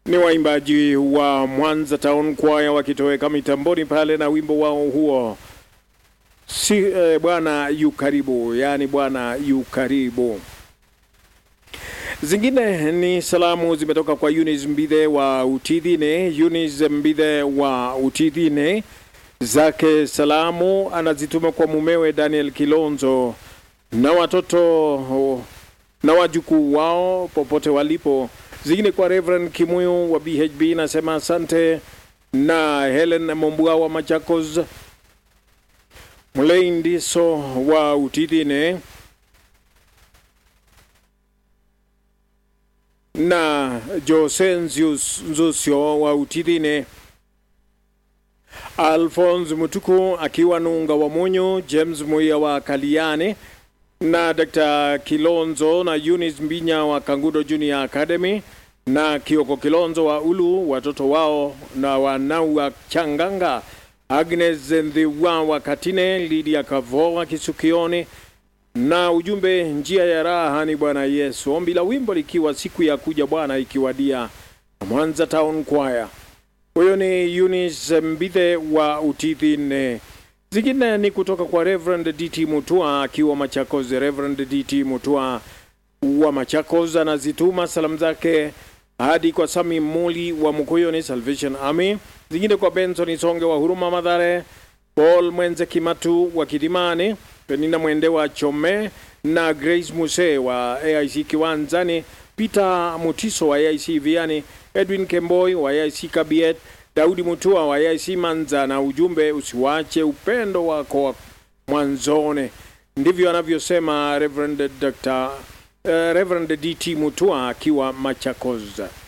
Ni waimbaji wa Mwanza Town Choir wakitoweka mitamboni pale na wimbo wao huo si eh, bwana yu karibu, yaani bwana yu karibu. Zingine ni salamu zimetoka kwa Eunice Mbithe wa Utidhine. Eunice Mbithe wa Utidhine zake salamu anazituma kwa mumewe Daniel Kilonzo na watoto na wajukuu wao popote walipo. Zingine kwa Reverend Kimuyu wa BHB nasema asante, na Helen Mombua wa Machakos, Mlei Ndiso wa Utidhine na Josenzius Nzusio wa Utidhine, Alphonse Mutuku akiwa Nunga wa Munyu, James Muia wa Kaliane na Dr. Kilonzo na Eunice Mbinya wa Kangudo Junior Academy na Kioko Kilonzo wa Ulu, watoto wao na wanau wa Changanga, Agnes Ndhiwa wa Katine, Lydia Kavo wa Kisukioni na ujumbe njia ya raha ni Bwana Yesu. Ombi la wimbo likiwa siku ya kuja Bwana ikiwadia, Mwanza Town Choir. Huyo ni Eunice Mbithe wa Utidhine. Zingine ni kutoka kwa Reverend DT Mutua akiwa Machakos. Reverend DT Mutua wa Machakos anazituma salamu zake hadi kwa Sami Muli wa Mukuyuni Salvation Army, zingine kwa Benson Songe wa Huruma Madhare, Paul Mwenze Kimatu wa Kidimani, Penina Mwende wa Chome na Grace Muse wa AIC Kiwanzani, Peter Mutiso wa AIC Viani, Edwin Kemboi wa AIC Kabiet, Daudi Mutua wa AIC Manza, na ujumbe usiwache upendo wako wa mwanzone. Ndivyo anavyosema Reverend Dr. Uh, Reverend DT Mutua akiwa Machakos.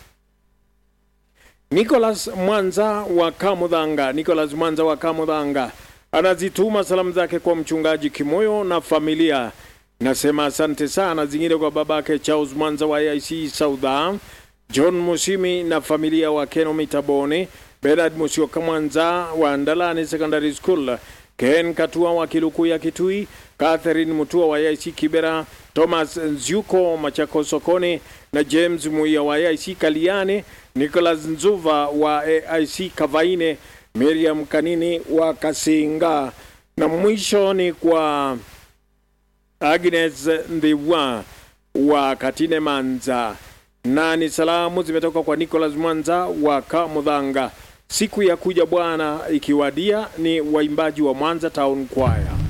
Nicholas Mwanza wa Kamudhanga, Nicholas Mwanza wa Kamudhanga anazituma salamu zake kwa mchungaji Kimoyo na familia. Nasema asante sana. Zingine kwa babake Charles Mwanza wa AIC Saudha, John Musimi na familia wa Keno Mitabone, Bernard Musioka Mwanza wa Ndalani Secondary School, Ken Katua wa Kilukuya Kitui, Catherine Mutua wa AIC Kibera, Thomas Nziuko Machako Sokoni na James Muia wa AIC Kaliane, Nicholas Nzuva wa AIC Kavaine, Miriam Kanini wa Kasinga, na mwisho ni kwa Agnes Ndhiwa wa Katine Manza, na ni salamu zimetoka kwa Nicholas Mwanza wa Kamudhanga. Siku ya kuja Bwana ikiwadia, ni waimbaji wa Mwanza Town Choir.